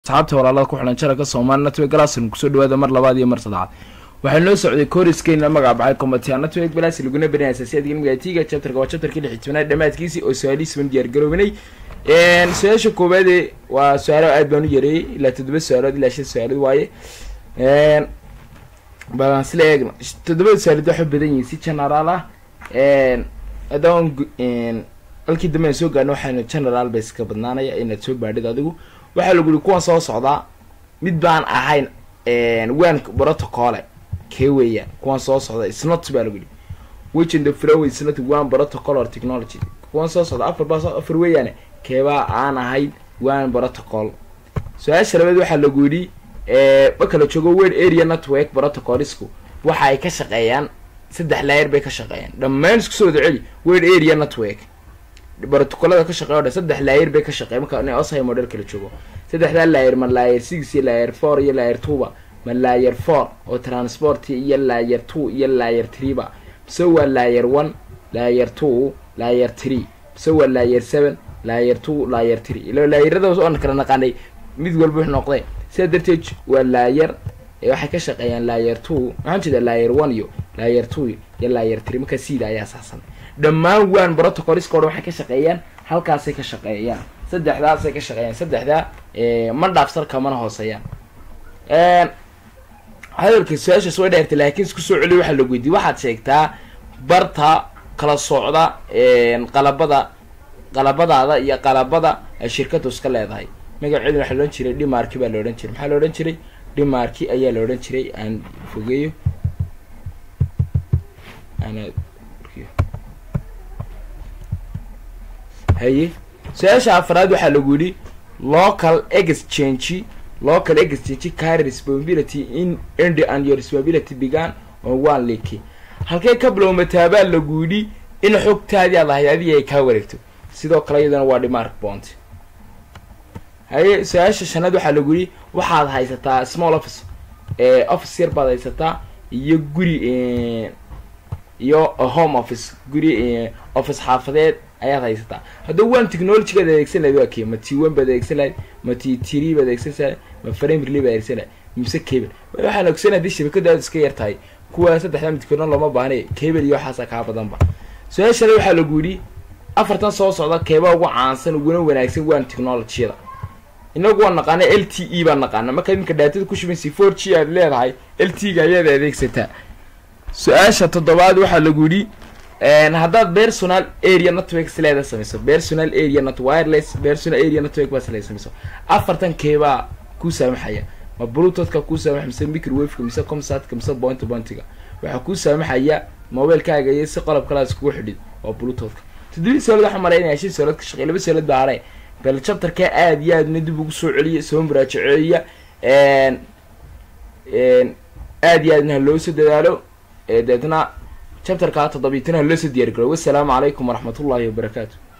asxaabta walaalada ku xilan jaranka soomaali network galasin kusoo dhawaada mar labaad iyo mar saddexaad waxaa noo socday koriskeena magac baxay combatia network balas laguna barinaya asaasiyadka ilmiga chapterka waa chapterkii lix tobnaad dhammaadkiisii oo su-aalihiisban diyaar garoobinay su-aasha koowaade waa su-aalo aad baan u yareeyey ilaa toddoba su-aalood ilaa shan su-aalood waaye balan sila eegna toddobada su-aalood waxay badan yihiin si generaal ah haddaan halkii dambe aan soo gaarna waxaana general base ka badnaanaya inaad soo baadhid adigu waxaa lagu yihi kuwan soo socdaa mid baan ahayn wan protocole kee weeyaan kuwan soo socda isnot baa lagu yihi which in the flow is not one protocol or technology kuwan soo socda afar baa afar weeyaane keebaa aan ahayn one protocol su-aasha labaad waxaa lagu yidhi ma kala joogo world area network protocolisku waxa ay ka shaqeeyaan saddex layer bay ka shaqeeyaan dhammaan isku soo wada celi world area network brotocolada ka shaqeey o dhan saddex layer bay ka shaqeey marka ina oshay model kala joogo saddexdaa layer ma layer six iyo layer four iyo layer twoba ma layer four oo transport iyo layer two iyo layer three ba mise waa layer one layer two layer three mise waa layer seven layer two layer three ilo laayeradaas oon kala naqaanay mid walba wuxuu noqday sidaa darteed waa layer waxay ka shaqeeyaan layer two maxaan jeeda layer one iyo layer two iyo layer three markaa siida ayaa saasan dhammaan waan protocolska o dhan waxay ka shaqeeyaan halkaasay ka shaqeeyaan saddexdaasay ka shaqeeyaan saddexdaa ma dhaafsarka mana hooseeyaan hadalka su-aashaas way dheertay laakiin isku soo celiy waxaa lagu weydiye waxaad sheegtaa barta kala socda qalabada qalabadaada iyo qalabada ay shirkadu iska leedahay magaceeduna waxaa loodhan jiray dhimarki baa la odhan jiray maxaa la odhan jiray dhimarki ayaa la odhan jiray aan fogeeyo haye su-aasha afraad waxaa lagu yidhi local exchange local exchange carry responsibility in end and your responsibility began on one lake halkay ka bilowmataabaa lagu yidhi in xogtaadii aad ahayd adiga ay kaa wareegto sidoo kale iyadana waa dhimark bont haye su-aasha shanaad waxaa lagu yidhi waxaad haysataa small office office yar baad haysataa iyo guri iyo home office guri office xaafadeed ayaad haysataa haddaba waan technologygaad adeegsan lahayd waa kee ma t one baad adeegsan lahayd ma t three baad adeegsan lahayd ma framerly baad adeegsan lahayd mise cable waxaan ogsan haddii shabakadu aad iska yar tahay kuwa saddexdaa midkoodna looma baahna cable iyo waxaasa kaa badanba su-aashana waxaa lagu yidhi afartan soo socda keebaa ugu caansan uguna wanaagsan waan technologyada inagu waan naqaana l t e baan naqaana markaad iminka dhaatada ku shubansi four g aad leedahay l t ga ayaad adeegsataa su-aasha toddobaad waxaa lagu yidhi haddaad personal area network sileeda samayso personal area net wireless personal area network baa sileeda samayso afartan keebaa kuu saamaxaya ma bluetoothka kuu saamaxaya mise microwaveka mise comsatka mise point pointiga waxaa kuu saamaxaya mobilekaaga iyo si qalab kalaas kugu xidhid waa bluetoothka toddobii soolad waxaa malaynaya shan soolad ka shaqey laba soolad baa hare bal chapterka aad iyo aadna dib ugu soo celiya soo muraajaceeya aad iyo aadna haloo soo dadaalo deetna chapterka toddobiitanaha loo soo diyaar garo wassalaamu calaykum waraxmat ullahi wabarakaatu